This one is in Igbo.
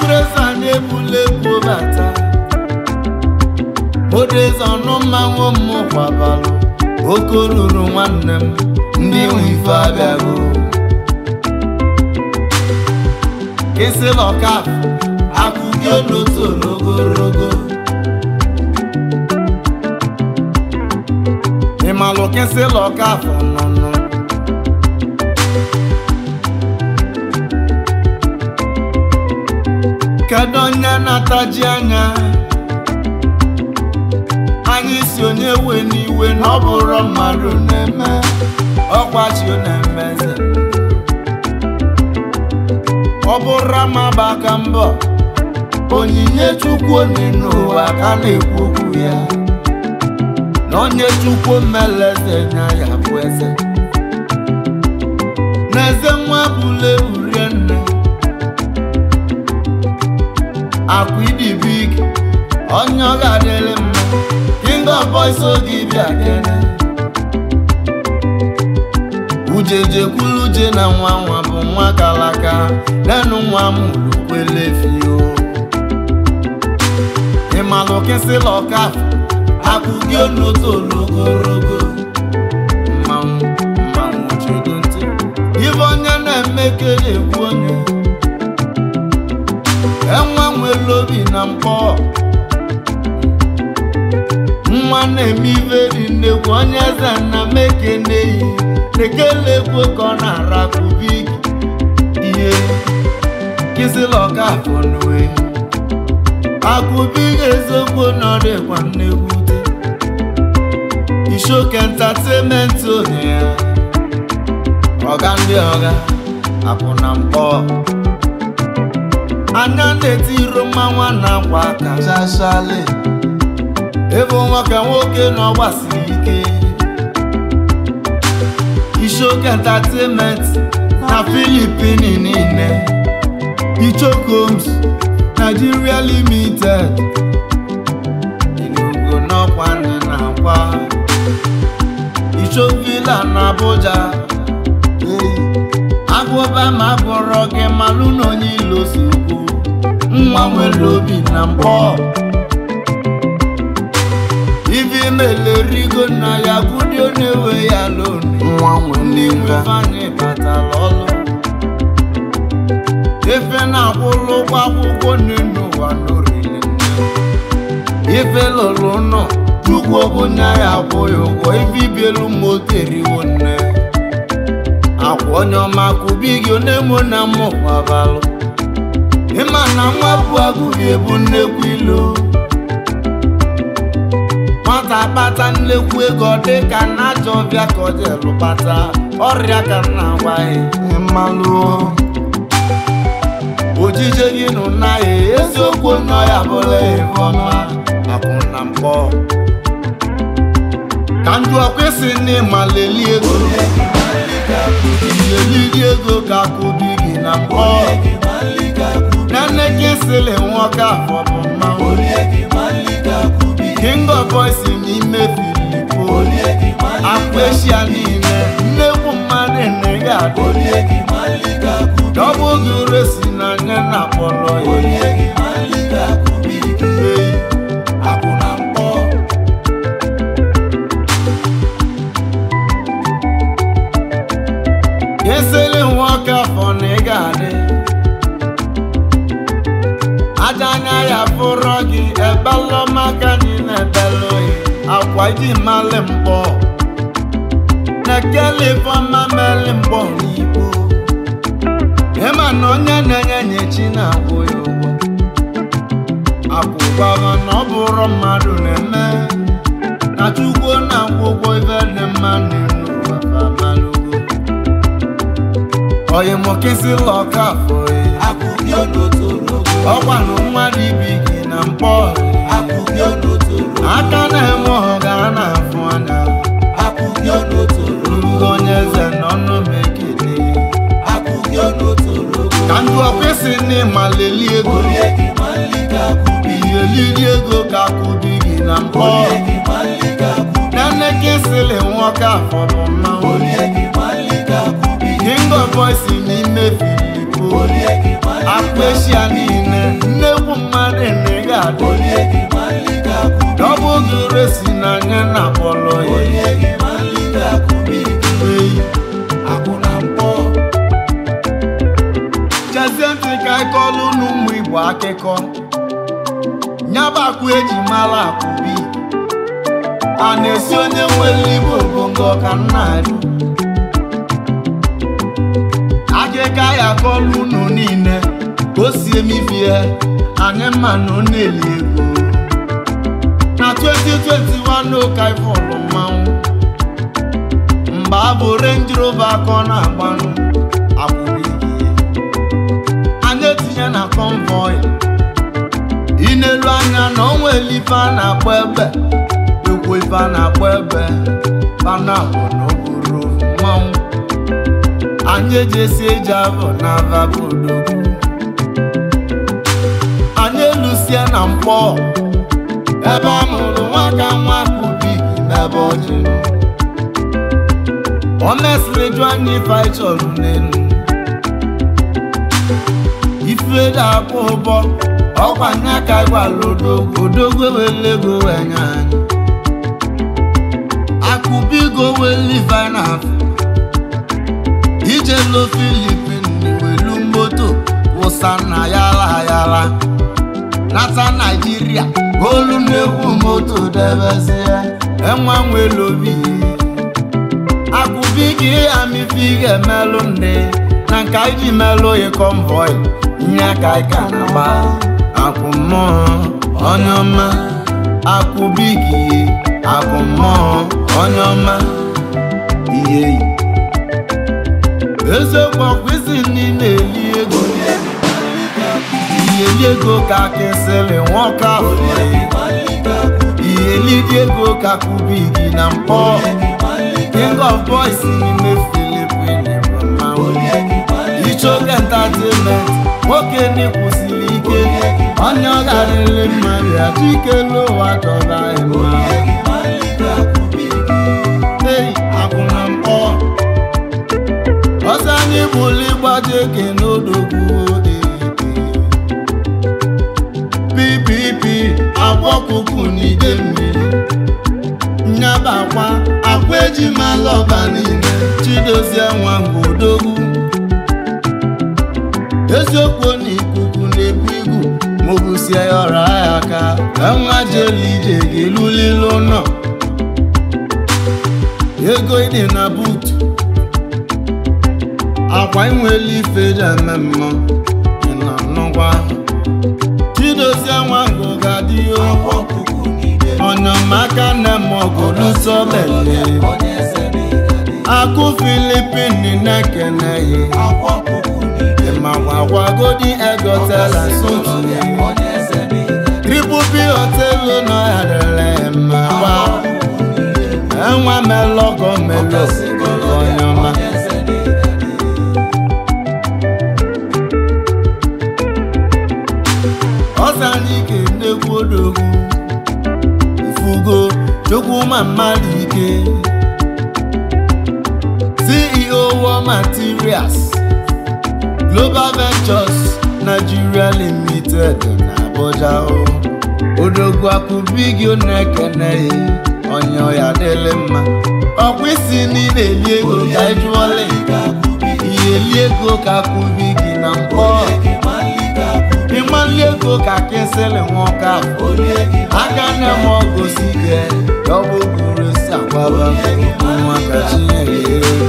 odeze anyị ebula ebu bata odeze ọnụ mmanwụ m kwabalụ oke ruru nwanne m ndị nwe ife abịago kesịla ọkaf akụgị olotu ologorogo ịmalụ kesịla ọkaf nụnụ kedu onye na-ataji anya anyị si onye we n'iwe na ọ bụrụ mmadụ na-eme ọkwachi na-eme eze ọ bụrụ amaba aka mbọ onyinye chukwu onye n'ụwa ka na-ekwu okwu ya na onye chukwu mele eze nya ya bụ eze na eze nwa bụla ewurie nne akwa idibig onye ọ ga-adịrị mma king of boys oge bịa kene ujeje kwulu uje na nwa nwa bụ nwa kalaka nenu nwa m lukwelefio ịmalụ kịsịla ọkaf akụgị onoto ologorogo mmanwụ mmanwụ chedo ntị ibe onye na-eme kere ekwu onye enwe nwere obi na mkpọ nwa na-eme ibe dị nnekwu onye eze nna m ekeneyi ekele ekwe ka ọ na-arakụbi ihe kịsịla ọka afọ n'uwe akụbi eziokwu na ọ dịkwa nnegwu dị ishoke entatenment onye ya ọga ndị ọga akwụ na mkpọ anya na-eti iro mmanwụ na-akwa aka chachale ebe nwoke nwoke na ọ gbasiri ike ishoke entertainment na filipini niile ichokoms nigeria limited inugo n'ọkwa nne na akwa ichovila na abuja agụba ma bụrụ gị malụ na onye ilo si kwu nwa nwere obi na mkpọ ivi melerigo na ya budio na-ewe ya lonu nwa nwe ndị n'ive nwefanyị batara ọlụ efe na-akwụlụ ụgwọ akwụkwọ n'elu ụwa n'oriri ife lụrụ nọ chukwu bụ nya ya akwụ ya ụgwọ ife ibielu moto eriwo nne akwa onye ọma kụbi gị onye mụ na mmụ kwabalụ ịma na nwa bụ agụghị ebu nnekwu ilo nwata kpata nnekwu ego dị ka na ajọ ọbịa ka ọ jelụ kpata ọrịa ka m na-agwaghị mmalụ ojije gị nụ na ya eziokwu nọ ya bụla ebe ọma akwụ na mkpọ ka njụ ọkwesị n'ịma leli ego leliri ego ka akụbi gị na mkpọ nane gị sịlị nwoke afọ bụ mmanwụ king of boys n'ime filipo akwa eshia niile nnekwu mmadụ na ị ga-adị dọbụ gị ure si n'anya na akpọrọ ya Ee, akwụ na mkpọ eseli nwoke afọ na ị ga-adị aja anya ya fụrọ gị ebelụ maka anyị na-ebelụ ya akwa iji mali mkpọ na-ekele ifeọma meli mkpọ n'igbo ịma na onye na-enye nye chi na-akwụ ya ụgwọ akwụgwama na ọ bụrụ mmadụ na-eme na chukwu na-akwụ ụgwọ ife dị mma n'elu ụwa famalụgo oyimokisila ọka afọ ya ọkwa na mmadụ ibi gị na mkpọ aka na-eme ọga a na-afụ anya rugo onye eze n'ọnụ mekele ka ndụ ọkwesị n'ịma leli ego iyeliri ego ka akụbi gị na mkpọ nane kisili nwoke afọ bụ mmanwụ king of boys n'ime filipo akpa eshia niile ga-adị ọ bụghị resi na anya na akpọlọ ya eyi chezie ntị ka anyị kọlụ n'ụmụ igbo akụkọ nyabakwu eji mara akwụbi a na-esi onye nwere igbo ogongo ka nna adị akịka ya kọlụ unu niile ka o si emifie anyị mma na ọ na-eli ego na 2021 ụka ifọlụ mmanwụ mgbe abụ Range Rover ka ọ na-agbanụ akwụrụ ihe anyị etinye na convoy ị na-elu anya na onwe ife a na-akpọ ebe ekwu ife a na-akpọ ebe panabụ n'okporo mmanwụ anyị ejesi eji abụ na vabodogwu anyị elusie na mkpọ ebe a mụrụ nwaka nwa kubik n'ebe ọjị o mesịrị jụ anyị ife anyị chọrọ n'elu ife ga-akwụ ụbọ ọkwa nya ka gwara odogwu odogwu ewele ego enye anyị akụbigo weli finance ijelu filipin welu moto wụsa na yala yala nata naijiria olu na-ekwu moto debezie enwa nwelobi akụbigi amifi ga-emelụ ndị na nke anyị ji melụ ya convoy nye ka anyị ka na-agba akwụ mmụọ onye ọma akụbigi akwụ mmụọ onye ọma ihe yi eziokwu ọkwa isi ndị na-eli ego iyeli ego ka kesịrị nwoke ahụ iyeli dị ego ka kubigi na mpọ king of boys n'ime filipin bụ mmanwụ ichoke entertainment nwoke n'ịkwụsịrị ike onye ọ garịrị mmadụ ya chikelu ụwa chọba mma ei akwụna mpọ ọsọ anyị bụrụ ịgbaji eke n'odogwu ppp akwa kuku n'ide mmiri nyaba akwa akwa eji mala ọba niile chidozie nwa odogwu eziokwu na ikuku na-ebu igu maọbụ sie ya ọra ya aka enwa jelu ije ga-elulile ụlọ ego ịdị na buutu akwa inwele ife eji eme mmụọ ị na nnukwa chidozie nwa ngụ ga-adị ọnyamaka nne m ọgụlụsobele akụ filipin na-ekeneghị ịmagwagwagodi egotela sotu triple p hotelu nọ ya dịrị mma gba enwe melọgọ melo onyọma ọsọ anyị ga-enegwu odogwu ifugo chukwuma mmadụ ike ceo war materials global ventures nigeria limited na abuja o odogwu akụbigi na-ekeneghị onye ọya dịlị mma ọkwa isi niile eli ego ka ịjụọla ihe eli ego ka akụbigi na mkpọ ịmali ego ka kesịlị nwoke ahụ aka nne m ọgosi ge ọbụ buru si agbaba nwa ka chinyere ego